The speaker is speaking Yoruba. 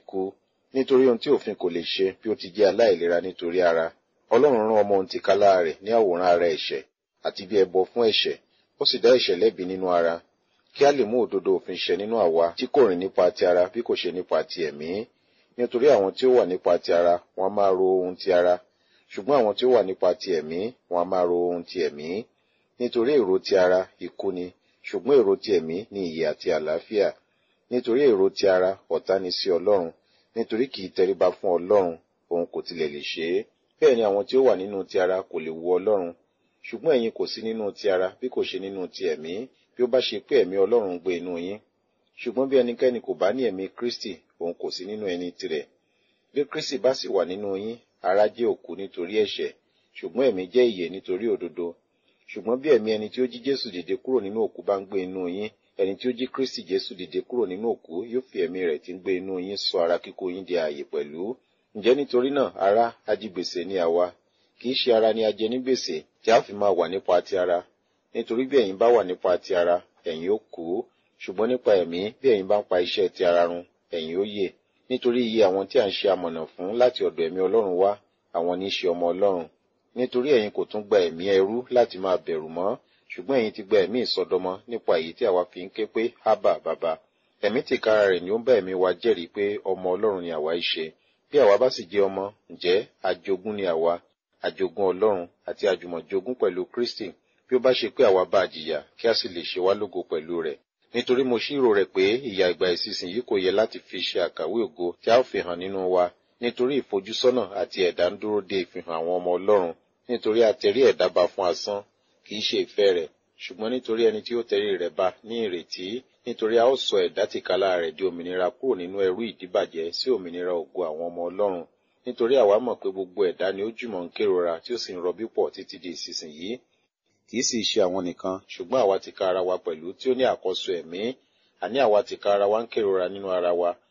ikú nítorí ohun tí òfin kò lè ṣe bí ó ti jẹ́ aláìlera nítorí ara ọlọ́run rán ọmọ ohun tìkálára rẹ̀ ní àwòrán ara ẹ̀ṣẹ̀ àti bí ẹbọ fún ẹ̀ṣẹ̀ ó sì dá ẹ̀ṣẹ̀ lẹ́bi nínú ara kí a lè mú òdodo òfin ṣẹ nínú àwa tí kò rìn nípa ti ara bí kò ṣe nípa ti ẹ̀mí nítorí àwọn tí ó wà nípa ti ara wọn a máa ro ohun ti ara ṣùgbọ́n àwọn tí ó wà nípa ti ẹ̀mí wọn a máa ro ohun ti ẹ̀mí nítorí èrò ti ara ikú ni ṣùgbọ́n èrò ti ẹ̀mí ní ìyè àti àlàáfíà nítorí èrò ti ara ọ̀tá ni sí ọlọ́run nítorí kì í tẹríba fún ọlọ́run òun kò tilẹ̀ lè ṣe é bẹ́ẹ̀ ni àwọn tí ó wà nínú ti ara kò lè wu ọlọ́run ṣùgbọ́n ẹ̀yin kò sí nínú ti ara bí kò ṣe nínú ti ẹ̀mí bí ó bá ṣe pé ẹ̀mí ọlọ́run ń gbé inú yín ṣùgbọ́n bí ẹnikẹ́ni kò bá ní ẹ̀mí kristi òun kò sí nínú ẹni tirẹ̀ bí kristi bá sì wà nínú yín ara jẹ́ òkú nítorí ẹ̀ṣẹ̀ ṣùgbọ́n ẹ̀mí jẹ́ ìyè nítorí òdodo ṣùgbọ́n bí ẹ̀mí ẹni tí ó jí jésù dìde kúrò nínú òkú bá ń gbé inú yín ẹni tí ó jí kristi jésù dìde kúrò nínú òkú yóò fi ẹ̀mí rẹ̀ tí ń gbé inú yín sọ ara kíkó yín di ààyè pẹ̀lú ǹjẹ́ nítorí náà ara ajigbèsè ni àwa kì í ṣe ara ni a jẹ ní gbèsè tí a fi máa wà nípa ti ara nítorí bí ẹ̀yin bá wà nípa ti ara ẹ̀yin ó kú ṣùgbọ́n nípa ẹ̀mí bí ẹ̀yin bá ń pa iṣẹ́ ti ara run ẹ̀yin ó yè nítorí iye àwọn tí a ń ṣe amọ̀nà fún láti ọ̀dọ̀ ẹ̀mí ọlọ́run wá àwọn ní í ṣe ọmọ ọlọ́run nítorí ẹ̀yin kò tún gba ẹ̀mí ẹrú láti máa bẹ̀rù mọ́ ṣùgbọ́n ẹ̀yin ti gba ẹ̀mí ìsọdọmọ nípa èyí tí àwa fi ń ké pé hábà bàbá ẹ̀mí tìkára rẹ̀ ni ó ń bá ẹ̀mí wa jẹ́rìí pé ọmọ ọlọ́run ni àwa í ṣe bí àwa bá sì jẹ́ ọmọ ǹjẹ́ ajogún ni àwa ajogún ọlọ́run àti àjùmọ̀jogún pẹ̀lú kristi bí ó bá ṣe pé àwa bá jìyà kí a sì lè ṣe wá lógo pẹ̀lú rẹ̀ nítorí mo ṣírò rẹ̀ pé ìyà ìgbà ìsinsìnyí kò yẹ láti fi ṣe àkàwé ògo tí a ó fi hàn nínú wa nítorí ìfojúsọ́nà àti ẹ̀dá ń dúró de ìfihàn àwọn ọmọ ọlọ́run nítorí a tẹrí ẹ̀dá ba fún asán kì í ṣe ìfẹ́ rẹ̀ ṣùgbọ́n nítorí ẹni tí ó tẹrí rẹ̀ ba ní ìrètí nítorí a ó sọ ẹ̀dá tìkálà rẹ̀ di òmìnira kúrò nínú ẹrú ìdíbàjẹ́ sí òmìnira ògo àwọn ọmọ ọlọ́run nítorí àwa mọ̀ pé gbogbo ẹ̀dá ni ó jùmọ̀ ń kérora tí ó sì ń rọbí pọ̀ títí di ìsinsìnyí kì í sì ṣe àwọn nìkan ṣùgbọ́n àwa tìka ara wa pẹ̀lú tí ó ní àkọ́so ẹ̀mí àní àwa tìka ara wa ń kérora nínú ara wa